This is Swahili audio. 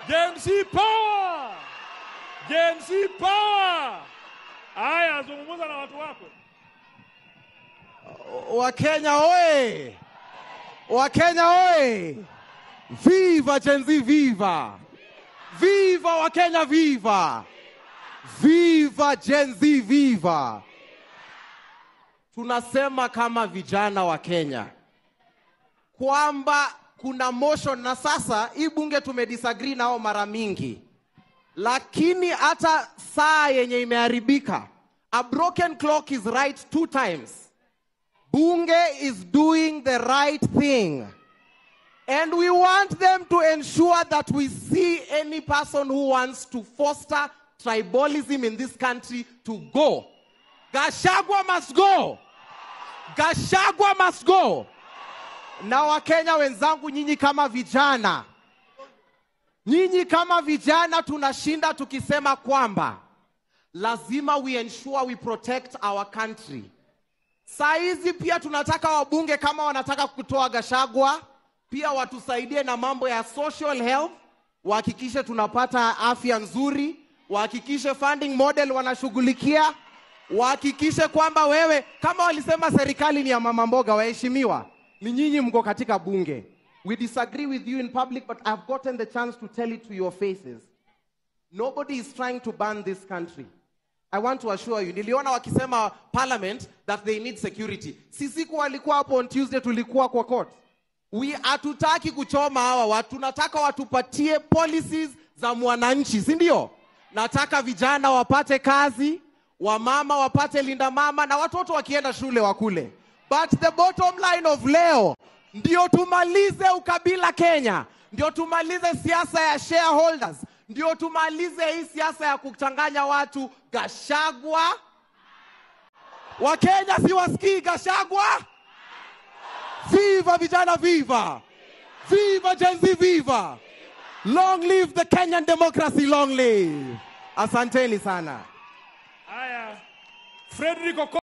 Gen Z power! Gen Z power! Haya, zungumza na watu wako. Wakenya oye! Wakenya oye! Viva Gen Z viva! Viva Wakenya viva! Viva Gen Z viva! Tunasema kama vijana wa Kenya kwamba kuna motion na sasa hii bunge tumedisagree nao mara mingi, lakini hata saa yenye imeharibika, a broken clock is right two times. Bunge is doing the right thing. And we want them to ensure that we see any person who wants to foster tribalism in this country to go. Gashagwa must go. Gashagwa must go. Na Wakenya wenzangu, nyinyi kama vijana, nyinyi kama vijana tunashinda tukisema kwamba lazima we ensure we protect our country. Saa hizi pia tunataka wabunge kama wanataka kutoa Gashagwa, pia watusaidie na mambo ya social health, wahakikishe tunapata afya nzuri, wahakikishe funding model wanashughulikia, wahakikishe kwamba wewe, kama walisema serikali ni ya mama mboga, waheshimiwa, ni nyinyi mko katika bunge. We disagree with you in public, but I've gotten the chance to tell it to your faces. Nobody is trying to ban this country. I want to assure you, niliona wakisema parliament that they need security. Sisi kwa walikuwa hapo on Tuesday, tulikuwa kwa court. We hatutaki kuchoma hawa watu, tunataka watupatie policies za mwananchi, si ndio? Nataka vijana wapate kazi, wamama wapate linda mama, na watoto wakienda shule wakule. But the bottom line of leo ndio tumalize ukabila Kenya, ndio tumalize siasa ya shareholders, ndio tumalize hii siasa ya kuchanganya watu. Gashagwa, Wakenya si wasikii Gashagwa. Viva vijana, viva! Viva Gen Z, viva! Long live the Kenyan democracy, long live! Asanteni sana. Haya, Frederick Oko